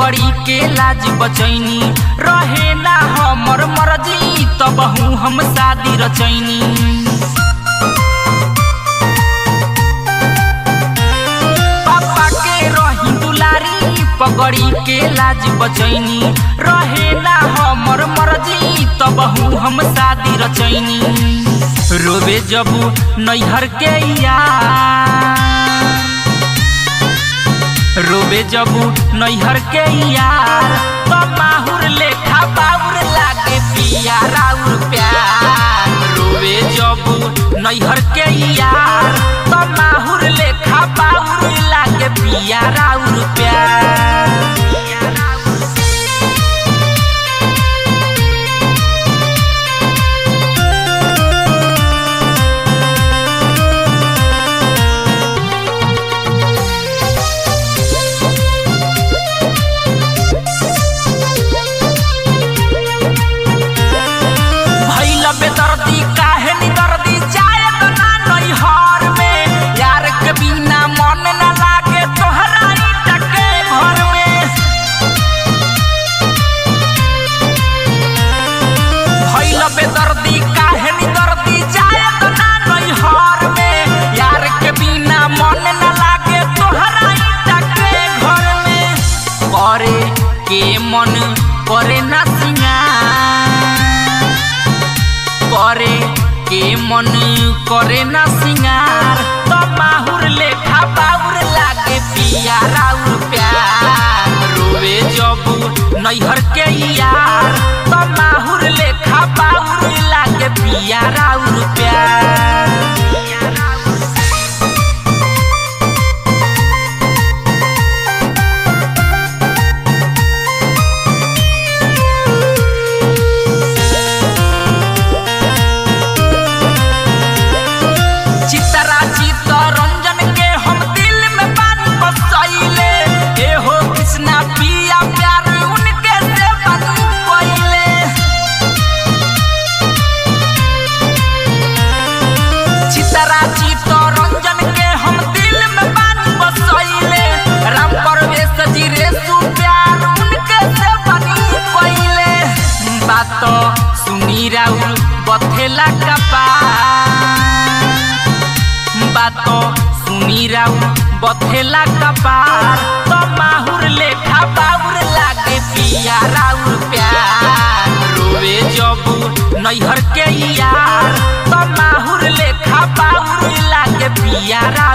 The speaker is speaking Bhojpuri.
पगड़ी के लाज बचैनी रहे ना हमर मर्जी तब हम शादी रचैनी पापा के रही दुलारी पगड़ी के लाज बचैनी रहे ना हमर मर्जी तब हम शादी रचैनी रोबे जब नैहर के यार रोबे जब नैहर के यार तो माहुर लेखा बाउर लागे पिया राउर प्यार रोबे जब नैहर के यार तो माहुर लेखा बाउर लागे पिया राउर प्यार भैल बेदर्दी काहे निदर्दी जाए तो ना नैहर में यार के बिना मन न लागे तोहरा ईटा के घर में भैल बेदर्दी काहे निदर्दी जाए तो ना नैहर में यार के बिना मन न लागे तोहरा ईटा के घर में करे के मन करे ना सिंगार करे के मन करे ना सिंगार तो माहुर लेखा बाउर लागे पिया राउर प्यार रोवे जब नैहर के यार तो माहुर लेखा बाउर लागे पिया राउर प्यार चितरा चित रंजन के हम दिल में बानी बसैले ए हो कृष्णा पिया प्यार उनके से बानी पहिले चितरा चित रंजन के हम दिल में बानी बसैले राम परवेश जी रे सु प्यार उनके से बानी पहिले बात सुनी राउर बथेला कपार बात सुनी राउर बथेला कपार तो माहुर लेखा बाउर लागे पिया राउर प्यार रोवे जब नैहर के यार तो माहुर लेखा बाउर लागे पिया